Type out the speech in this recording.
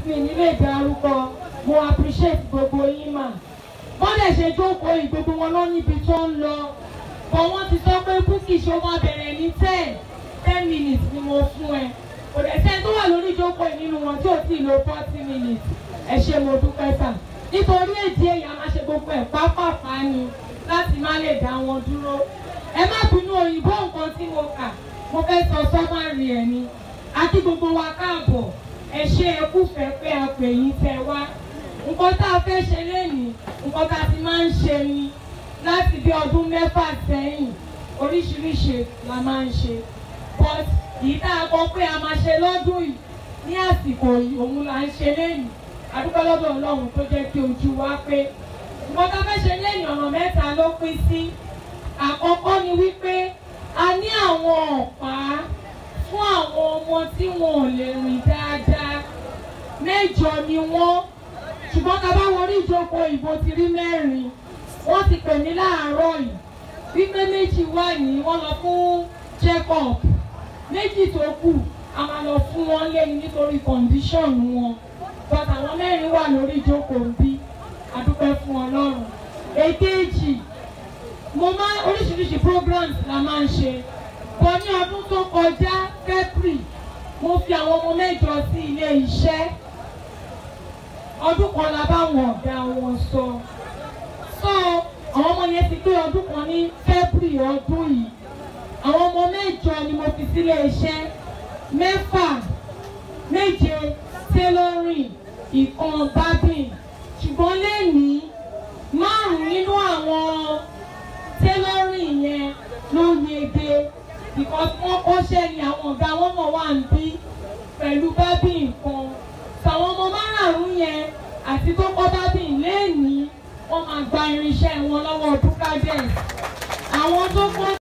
mi ní lè dárúkọ mo appreciate gbogbo yín mà wọ́n dẹ̀ ṣe jókòó yìí gbogbo wọn lọ níbi tó ń lọ bọ̀ wọ́n ti sọ pé búkì ṣó máa bẹ̀rẹ̀ ní ten ten minutes ni mo fún ẹ kò dẹ̀ sẹ́ni tó wà lórí ìjókòó yìí nínú wọn tí ò tí ì lo forty minutes ẹ ṣe mo dúpẹ́ sà nítorí èdè èyí a máa ṣe gbogbo ẹ̀ pápápá ni láti má lè dá wọn dúró ẹ má bínú òyìnbó nǹkan tí mo kà mo fẹ́ sọ sọ́mọ́rì ẹ̀ ni àti gbogbo wa káàbọ̀ ẹ ṣe ẹ kúfẹ́ pé a pè yín tẹ wá nǹkan tá a fẹ́ ṣe lénìí nǹkan tá a ti máa ń ṣe ni láti bí ọdún mẹ́fà sẹ́yìn oríṣiríṣi la máa ń ṣe but èyí tá a kọ pé a máa ṣe lọ́dún yìí ní àsìkò yìí òun là ń ṣe lénìí adúpẹ́ lọ́dọ̀ ọlọ́run tó jẹ́ kí ojú wa pé nǹkan tá a fẹ́ ṣe lénìí ọ̀nà mẹ́ta ló pín sí àkọ́kọ́ ni wípé a ní àwọn ọ̀pá fún àwọn ọmọ tí wọn ò lè rìn dáadáa mẹ́jọ ni wọ́n ṣùgbọ́n ká bá wọrí ìjókòó ìbò ti rí mẹ́rin wọ́n ti pè mí láàárọ̀ yìí wípé méjì wà ní wọ́n lọ fún check up méjì tó kù a máa lọ fún wọn lẹ́yìn nítorí condition wọn but àwọn mẹ́rin wà lórí ìjókòó bí adúpẹ́ fún ọlọ́run èkejì mo máa oríṣiríṣi programs la máa ń ṣe bọ́ ní ọdún tó kọjá february mo fi àwọn ọmọ mẹ́jọ sí ilé iṣẹ́ ọdún kan la bá wọn ọ̀gá wọn sọ so àwọn ọmọ yẹn ti pé ọdún kan ní february ọdún yìí àwọn ọmọ mẹ́jọ ni mo fi sílé iṣẹ́ mẹ́fà méje tailoring ìkan barbing ṣùgbọ́n lẹ́nìí márùn-ún nínú àwọn tailoring yẹn ló yege because wọ́n kọ́ṣẹ́ ni àwọn ọ̀gá wọn mọ̀ wá ń bí pẹ̀lú barbing nǹkan tàwọn ọmọ márààrún yẹn àti tó kọ́ barbing lẹ́nìí wọ́n máa gba irinṣẹ́ wọn lọ́wọ́ dúkàdẹ́s àwọn tó kọ́